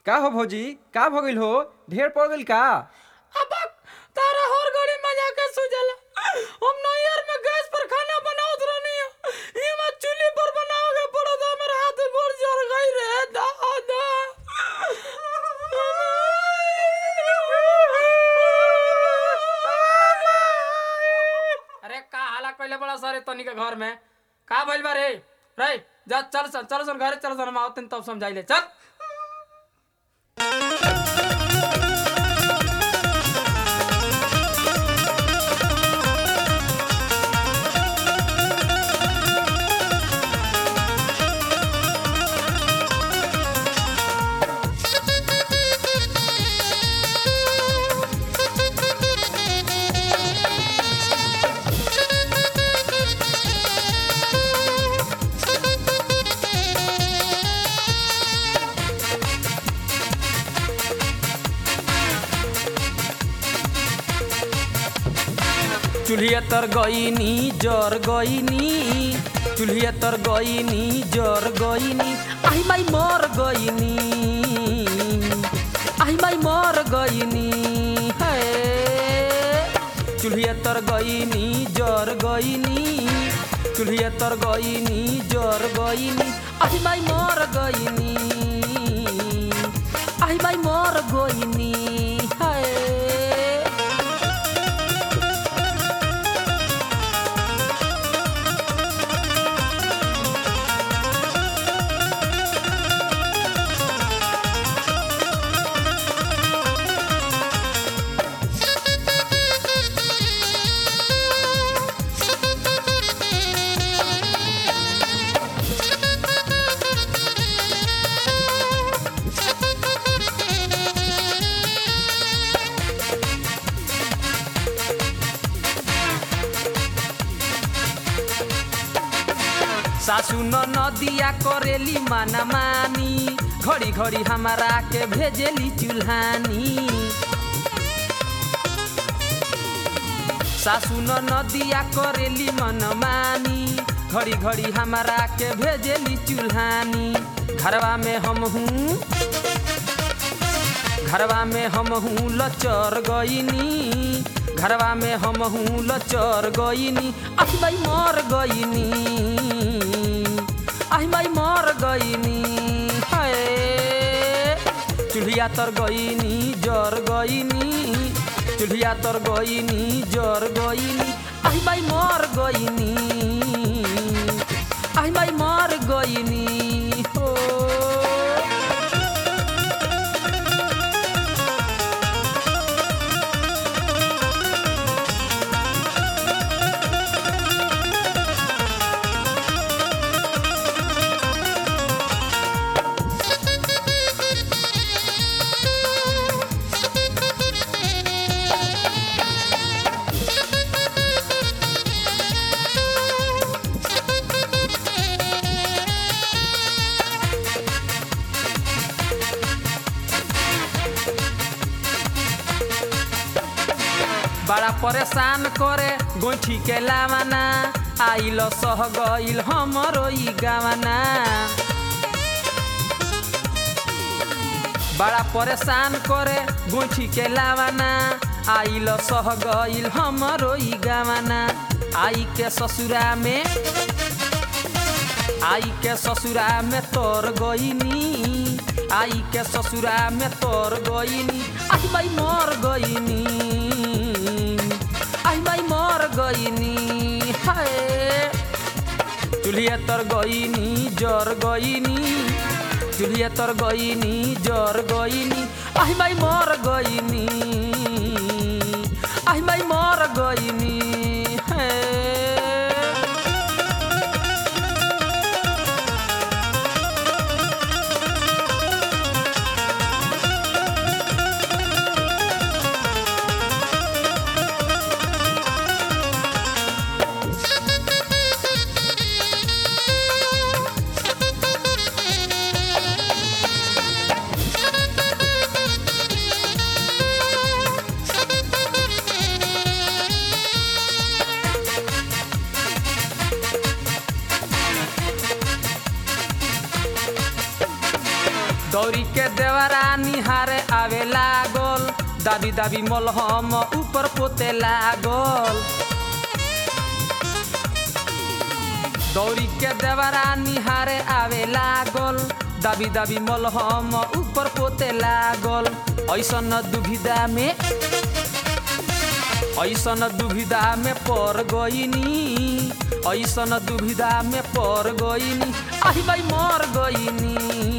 का हो भौजी का भ गइल हो ढेर पड़ गइल का अबक तारा हर घड़ी मजा के सुझला हम नैयर में गैस पर खाना बनावत रहनी ये में चूल्ही पर बनाओगे पड़ो तो मेरा हाथ गोड़ जल गई रे दादा अरे का हाला कइले बड़ा सारे तनी के घर में का भइल बा रे रे जा चल सन चल सन घरे चल सन हम आवतन तब समझाइले चल चूल्हिया तर गईनी जर गईनी चूल्हिया तर गईनी जर गईनी आई माई मर गईनी आई माई मर गईनी है चूल्हिया तर गईनी जर गईनी चूल्हिया तर गईनी जर गईनी आई माई मर गईनी आई माई मर गईनी है सासू न नदिया करेली माना मानी घड़ी घड़ी हमारा के भेजेली चूल्हानी सासू न नदिया करेली मन मानी घड़ी घड़ी हमारा के भेजेली चूल्हानी घरवा में हम हूँ घरवा में हम हूँ लचर गईनी घरवा में हम हूँ लचर गईनी आई माई मर गईनी आई माई मर गईनी हाय चूल्हिया तर गईनी जर गईनी चूल्हिया तर गईनी जर गईनी आई माई मर गईनी आई माई मर गईनी हो बड़ा परेशान करे गोइठी के लावाना आइल सह गइल हमरो ई गावाना बड़ा परेशान करे गोइठी के लावाना आइल सह गइल हमरो ई गावाना आई के ससुरा में आई के ससुरा में तोर गईनी आई के ससुरा में तोर गईनी आई माई मर गईनी आई माई मर गईनी हाय चूल्हिया तर गईनी जर गईनी चूल्हिया तर गईनी जर गईनी आई माई मर गईनी आई माई मर गईनी है दौरी के देवरा निहारे आवे लागल दाबी दाबी मलहम ऊपर पोते लागल दौरी के देवरा निहारे आवे लागल दाबी दाबी मलहम ऊपर पोते लागल ऐसन दुविधा में ऐसन दुविधा में पड़ गईनी ऐसन दुविधा में पड़ गईनी आही भाई मर गईनी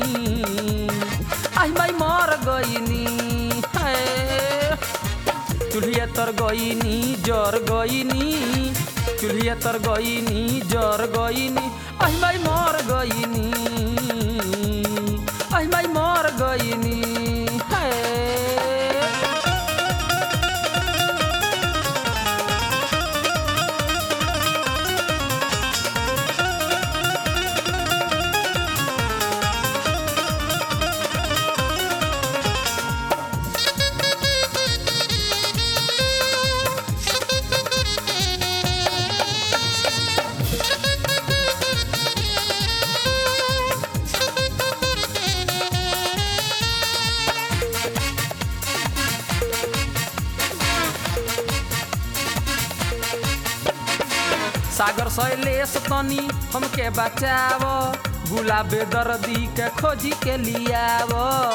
आही भाई मर गईनी है चूल्हिया तर गईनी जर गईनी चूल्हिया तर गईनी जर गईनी आही भाई मर गईनी आही भाई मर गईनी है सागर शैलेश तनी हमके बचाव गुलाबे दर्दी के खोजी के लियाव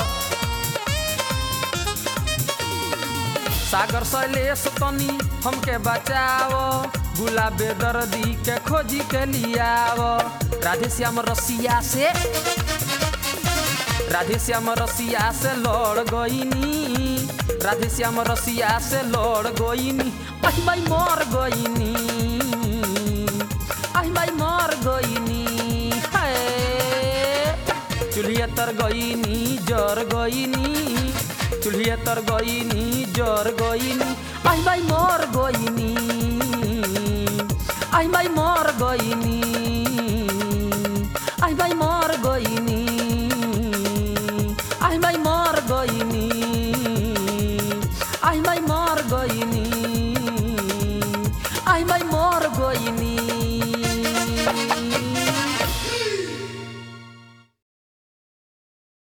सागर शैलेश तनी हमके बचाव गुलाबे दर्दी के खोजी के लियाव राधे श्याम रसिया से राधे श्याम रसिया से लड़ गईनी राधे श्याम रसिया से लड़ गईनी आई माई मर गईनी आई माई मर गईनी हाय चूल्हिया तर गईनी जर गईनी चूल्हिया तर गईनी जर गईनी आई माई मर गईनी आई माई मर गईनी